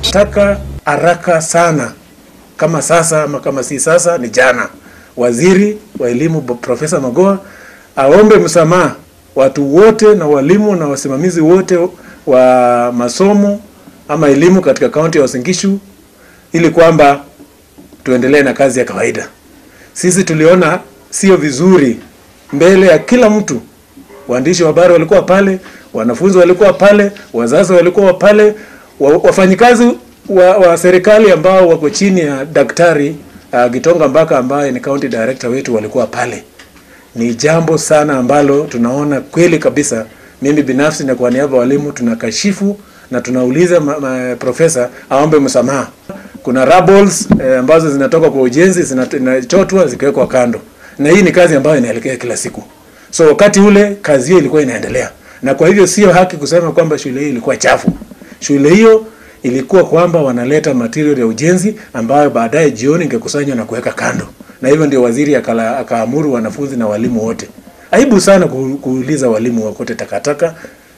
Taka haraka sana, kama sasa ama kama si sasa, ni jana, waziri wa elimu Profesa Magoha aombe msamaha watu wote na walimu na wasimamizi wote wa masomo ama elimu katika kaunti ya Uasin Gishu ili kwamba tuendelee na kazi ya kawaida. Sisi tuliona sio vizuri mbele ya kila mtu. Waandishi wa habari walikuwa pale, wanafunzi walikuwa pale, wazazi walikuwa pale, wa, wafanyikazi wa, wa serikali ambao wako chini ya Daktari uh, Gitonga Mbaka ambaye ni county director wetu walikuwa pale. Ni jambo sana ambalo tunaona kweli kabisa, mimi binafsi na kwa niaba ya walimu tunakashifu na tunauliza ma, ma, profesa aombe msamaha. Kuna rubbles eh, ambazo zinatoka kwa ujenzi zinachotwa zikiwekwa kando, na hii ni kazi ambayo inaelekea kila siku. So wakati ule kazi hiyo ilikuwa inaendelea, na kwa hivyo sio haki kusema kwamba shule hii ilikuwa chafu. Shule hiyo ilikuwa kwamba wanaleta material ya ujenzi ambayo baadaye jioni ingekusanywa na kuweka kando, na hivyo ndio waziri akala, akaamuru wanafunzi na walimu wote. Aibu sana ku, kuuliza walimu wakote takataka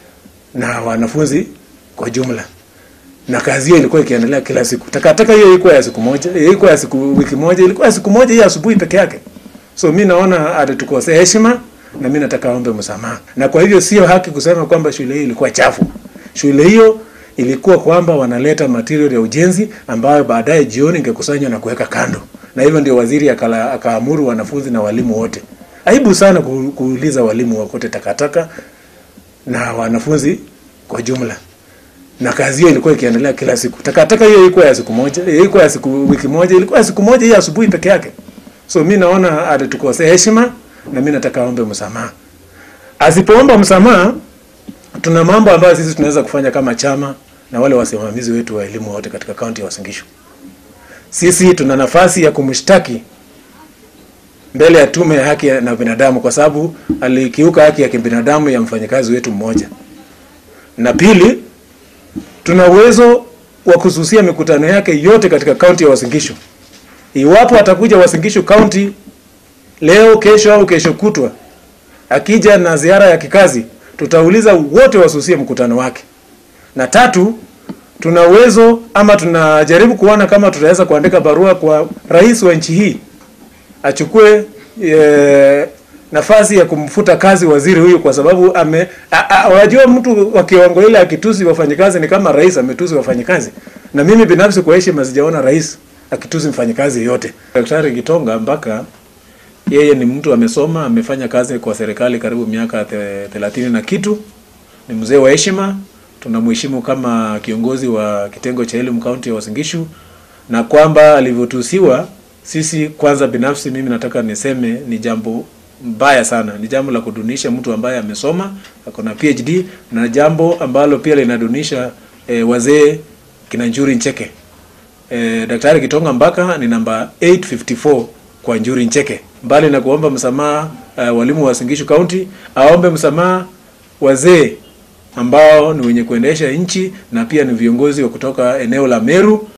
na wanafunzi kwa jumla, na kazi hiyo ilikuwa ikiendelea kila siku. Takataka hiyo ilikuwa ya siku moja, ilikuwa ya siku wiki moja, ilikuwa ya siku moja hii asubuhi peke yake. So mi naona atatukosea heshima na mi nataka aombe msamaha, na kwa hivyo sio haki kusema kwamba shule hii ilikuwa chafu. Shule hiyo ilikuwa kwamba wanaleta material ya ujenzi ambayo baadaye jioni ingekusanywa na kuweka kando, na hivyo ndio waziri akala, akaamuru wanafunzi na walimu wote. Aibu sana ku, kuuliza walimu wakote takataka na wanafunzi kwa jumla, na kazi hiyo ilikuwa ikiendelea kila siku. Takataka hiyo ilikuwa ya siku moja, ilikuwa ya siku wiki moja, ilikuwa ya siku moja hii asubuhi peke yake. So mi naona atatukosea heshima na mi nataka aombe msamaha. Asipoomba msamaha, tuna mambo ambayo sisi tunaweza kufanya kama chama na wale wasimamizi wetu wa elimu wote katika kaunti ya Uasin Gishu. Sisi tuna nafasi ya kumshtaki mbele ya tume ya haki na binadamu kwa sababu alikiuka haki ya kibinadamu ya mfanyakazi wetu mmoja. Na pili, tuna uwezo wa kususia mikutano yake yote katika kaunti ya Uasin Gishu. Iwapo atakuja Uasin Gishu kaunti leo, kesho au kesho kutwa, akija na ziara ya kikazi, tutauliza wote wasusie mkutano wake. Na tatu, tuna uwezo ama tunajaribu kuona kama tutaweza kuandika barua kwa rais wa nchi hii achukue e, nafasi ya kumfuta kazi waziri huyu kwa sababu ame unajua mtu wa kiwango ile akitusi wafanyikazi ni kama rais ametusi wafanyikazi. Na mimi binafsi kwa heshima sijaona rais akitusi mfanyikazi yote. Daktari Gitonga Mbaka yeye ni mtu amesoma, amefanya kazi kwa serikali karibu miaka thelathini na kitu. Ni mzee wa heshima, tunamheshimu kama kiongozi wa kitengo cha elimu kaunti ya Uasin Gishu, na kwamba alivyotusiwa sisi kwanza, binafsi mimi nataka niseme ni jambo mbaya sana, ni jambo la kudunisha mtu ambaye amesoma ako na PhD, na jambo ambalo pia linadunisha e, wazee kina Njuri Ncheke. E, Daktari Gitonga Mbaka ni namba 854 kwa Njuri Ncheke. Mbali na kuomba msamaha uh, walimu wa Uasin Gishu County, aombe msamaha wazee ambao ni wenye kuendesha nchi na pia ni viongozi wa kutoka eneo la Meru.